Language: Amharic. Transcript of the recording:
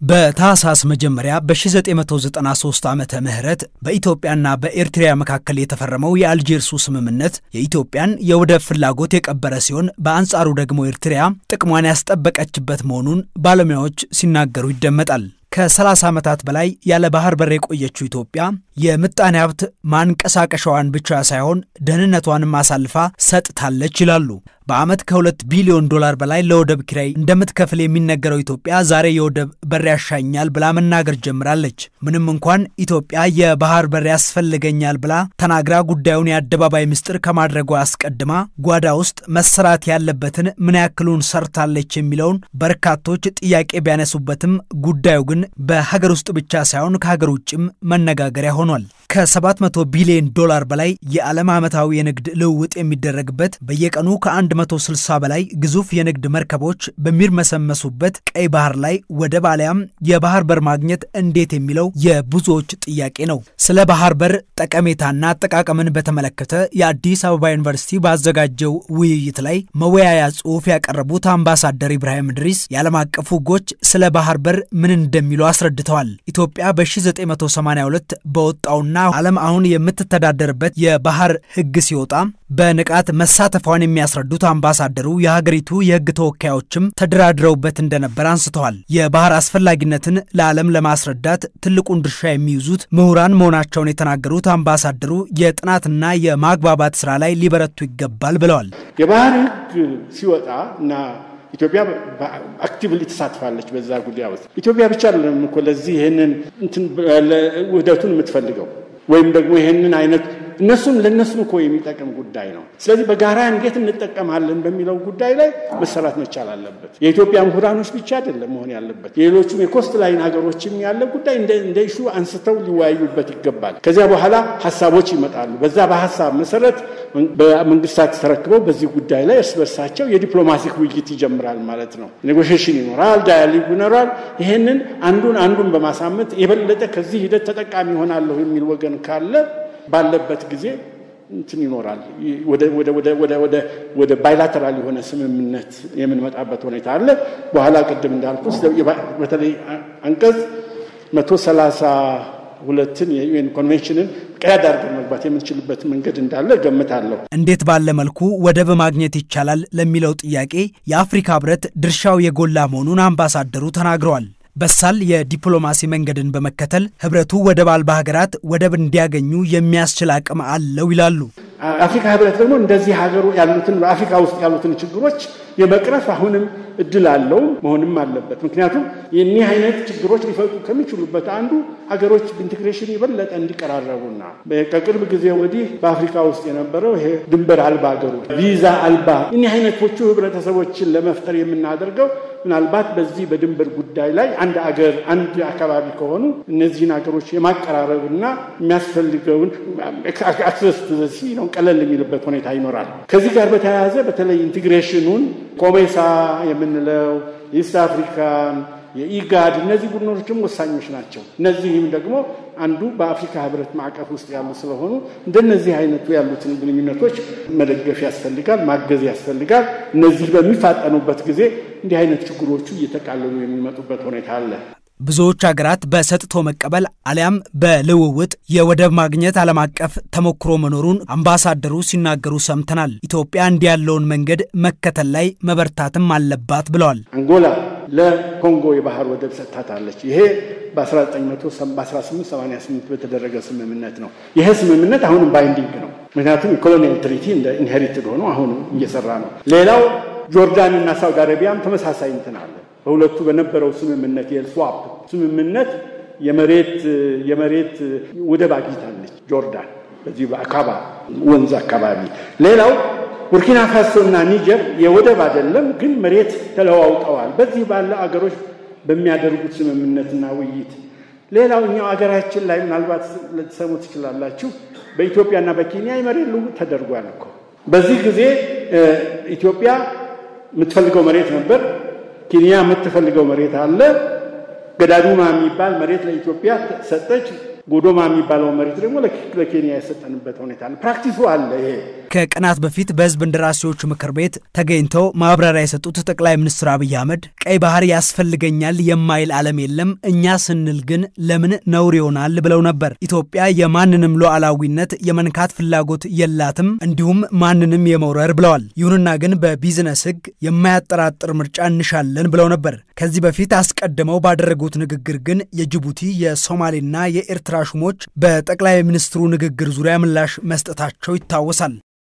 በታህሳስ መጀመሪያ በ1993 ዓመተ ምህረት በኢትዮጵያና በኤርትራ መካከል የተፈረመው የአልጄርሱ ስምምነት የኢትዮጵያን የወደብ ፍላጎት የቀበረ ሲሆን በአንጻሩ ደግሞ ኤርትራ ጥቅሟን ያስጠበቀችበት መሆኑን ባለሙያዎች ሲናገሩ ይደመጣል። ከ30 ዓመታት በላይ ያለ ባህር በር የቆየችው ኢትዮጵያ የምጣኔ ሀብት ማንቀሳቀሻዋን ብቻ ሳይሆን ደህንነቷንም አሳልፋ ሰጥታለች ይላሉ። በዓመት ከሁለት ቢሊዮን ዶላር በላይ ለወደብ ኪራይ እንደምትከፍል የሚነገረው ኢትዮጵያ ዛሬ የወደብ በር ያሻኛል ብላ መናገር ጀምራለች። ምንም እንኳን ኢትዮጵያ የባህር በር ያስፈልገኛል ብላ ተናግራ ጉዳዩን የአደባባይ ምስጢር ከማድረጓ አስቀድማ ጓዳ ውስጥ መሰራት ያለበትን ምን ያክሉን ሰርታለች የሚለውን በርካቶች ጥያቄ ቢያነሱበትም ጉዳዩ ግን በሀገር ውስጥ ብቻ ሳይሆን ከሀገር ውጭም መነጋገሪያ ሆኗል። ከ700 ቢሊዮን ዶላር በላይ የዓለም ዓመታዊ የንግድ ልውውጥ የሚደረግበት በየቀኑ ከ160 በላይ ግዙፍ የንግድ መርከቦች በሚርመሰመሱበት ቀይ ባህር ላይ ወደብ አሊያም የባህር በር ማግኘት እንዴት የሚለው የብዙዎች ጥያቄ ነው። ስለ ባህር በር ጠቀሜታና አጠቃቀምን በተመለከተ የአዲስ አበባ ዩኒቨርሲቲ ባዘጋጀው ውይይት ላይ መወያያ ጽሑፍ ያቀረቡት አምባሳደር ኢብራሂም ድሪስ የዓለም አቀፉ ሕጎች ስለ ባህር በር ምን እንደሚሉ አስረድተዋል። ኢትዮጵያ በ1982 በወጣውና ዓለም አሁን የምትተዳደርበት የባህር ሕግ ሲወጣ በንቃት መሳተፏን የሚያስረዱት አምባሳደሩ የሀገሪቱ የሕግ ተወካዮችም ተደራድረውበት እንደነበር አንስተዋል። የባህር አስፈላጊነትን ለዓለም ለማስረዳት ትልቁን ድርሻ የሚይዙት ምሁራን መሆናቸውን የተናገሩት አምባሳደሩ የጥናትና የማግባባት ስራ ላይ ሊበረቱ ይገባል ብለዋል። የባህር ሕግ ሲወጣ እና ኢትዮጵያ አክቲቭሊ ተሳትፋለች በዛ ጉዳይ ውስጥ። ኢትዮጵያ ብቻ አይደለም እኮ ለዚህ ይህንን ውህደቱን የምትፈልገው ወይም ደግሞ ይህንን አይነት እነሱም ለእነሱም እኮ የሚጠቅም ጉዳይ ነው። ስለዚህ በጋራ እንዴት እንጠቀማለን በሚለው ጉዳይ ላይ መሰራት መቻል አለበት። የኢትዮጵያ ምሁራኖች ብቻ አይደለም መሆን ያለበት፣ የሌሎቹም የኮስት ላይን ሀገሮችም ያለ ጉዳይ እንደ ኢሹ አንስተው ሊወያዩበት ይገባል። ከዚያ በኋላ ሀሳቦች ይመጣሉ። በዛ በሀሳብ መሰረት በመንግስታት ተረክበው በዚህ ጉዳይ ላይ እርስ በርሳቸው የዲፕሎማቲክ ውይይት ይጀምራል ማለት ነው። ኔጎሽሽን ይኖራል፣ ዳያሊግ ይኖራል። ይሄንን አንዱን አንዱን በማሳመት የበለጠ ከዚህ ሂደት ተጠቃሚ ይሆናለሁ የሚል ወገን ካለ ባለበት ጊዜ እንትን ይኖራል። ወደ ባይላተራል የሆነ ስምምነት የምንመጣበት ሁኔታ አለ። በኋላ ቅድም እንዳልኩ በተለይ አንቀጽ መቶ ሰላሳ ሁለትን የዩኤን ኮንቬንሽንን ቀያድ አድርገን መግባት የምንችልበት መንገድ እንዳለ እገምታለሁ። እንዴት ባለ መልኩ ወደብ ማግኘት ይቻላል ለሚለው ጥያቄ የአፍሪካ ሕብረት ድርሻው የጎላ መሆኑን አምባሳደሩ ተናግረዋል። በሳል የዲፕሎማሲ መንገድን በመከተል ህብረቱ ወደብ አልባ ሀገራት ወደብ እንዲያገኙ የሚያስችል አቅም አለው ይላሉ። አፍሪካ ህብረት ደግሞ እንደዚህ ሀገሩ ያሉትን በአፍሪካ ውስጥ ያሉትን ችግሮች የመቅረፍ አሁንም እድል አለው መሆንም አለበት። ምክንያቱም የኒህ አይነት ችግሮች ሊፈጡ ከሚችሉበት አንዱ ሀገሮች ኢንቴግሬሽን የበለጠ እንዲቀራረቡና ከቅርብ ጊዜ ወዲህ በአፍሪካ ውስጥ የነበረው ይሄ ድንበር አልባ ሀገሮች ቪዛ አልባ እኒህ አይነቶቹ ህብረተሰቦችን ለመፍጠር የምናደርገው ምናልባት በዚህ በድንበር ጉዳይ ላይ አንድ አገር አንድ አካባቢ ከሆኑ እነዚህን ሀገሮች የማቀራረብና የሚያስፈልገውን አክሰስ ሲ ነው ቀለል የሚልበት ሁኔታ ይኖራል። ከዚህ ጋር በተያያዘ በተለይ ኢንቴግሬሽኑን ኮሜሳ የምንለው ኢስት አፍሪካን የኢጋድ እነዚህ ቡድኖችም ወሳኞች ናቸው። እነዚህም ደግሞ አንዱ በአፍሪካ ህብረት ማዕቀፍ ውስጥ ያሉ ስለሆኑ እንደነዚህ አይነቱ ያሉትን ግንኙነቶች መደገፍ ያስፈልጋል፣ ማገዝ ያስፈልጋል። እነዚህ በሚፋጠኑበት ጊዜ እንዲህ አይነት ችግሮቹ እየተቃለሉ የሚመጡበት ሁኔታ አለ። ብዙዎች ሀገራት በሰጥቶ መቀበል አሊያም በልውውጥ የወደብ ማግኘት ዓለም አቀፍ ተሞክሮ መኖሩን አምባሳደሩ ሲናገሩ ሰምተናል። ኢትዮጵያ እንዲህ ያለውን መንገድ መከተል ላይ መበርታትም አለባት ብለዋል። አንጎላ ለኮንጎ የባህር ወደብ ሰጥታታለች። ይሄ በ1888 በተደረገ ስምምነት ነው። ይሄ ስምምነት አሁንም ባይንዲንግ ነው። ምክንያቱም የኮሎኒያል ትሪቲ እንደ ኢንሄሪትድ ሆኖ አሁንም እየሰራ ነው። ሌላው ጆርዳን እና ሳውዲ አረቢያም ተመሳሳይ እንትን አለ። በሁለቱ በነበረው ስምምነት የስዋፕ ስምምነት የመሬት የመሬት ወደብ አግኝታለች ጆርዳን በዚህ በአካባ ወንዝ አካባቢ። ሌላው ቡርኪና ፋሶ እና ኒጀር የወደብ አይደለም ግን መሬት ተለዋውጠዋል። በዚህ ባለ አገሮች በሚያደርጉት ስምምነትና ውይይት። ሌላው እኛው አገራችን ላይ ምናልባት ልትሰሙ ትችላላችሁ፣ በኢትዮጵያና በኬንያ የመሬት ልውውጥ ተደርጓል እኮ። በዚህ ጊዜ ኢትዮጵያ የምትፈልገው መሬት ነበር። ኬንያ የምትፈልገው መሬት አለ። ገዳዱማ የሚባል መሬት ለኢትዮጵያ ሰጠች። ጎዶማ የሚባለው መሬት ደግሞ ለኬንያ የሰጠንበት ሁኔታ አለ። ፕራክቲሱ አለ። ይሄ ከቀናት በፊት በህዝብ እንደራሴዎቹ ምክር ቤት ተገኝተው ማብራሪያ የሰጡት ጠቅላይ ሚኒስትር አብይ አህመድ ቀይ ባህር ያስፈልገኛል የማይል ዓለም የለም፣ እኛ ስንል ግን ለምን ነውር ይሆናል ብለው ነበር። ኢትዮጵያ የማንንም ሉዓላዊነት የመንካት ፍላጎት የላትም፣ እንዲሁም ማንንም የመውረር ብለዋል። ይሁንና ግን በቢዝነስ ህግ የማያጠራጥር ምርጫ እንሻለን ብለው ነበር። ከዚህ በፊት አስቀድመው ባደረጉት ንግግር ግን የጅቡቲ የሶማሌና የኤርትራ ሹሞች በጠቅላይ ሚኒስትሩ ንግግር ዙሪያ ምላሽ መስጠታቸው ይታወሳል።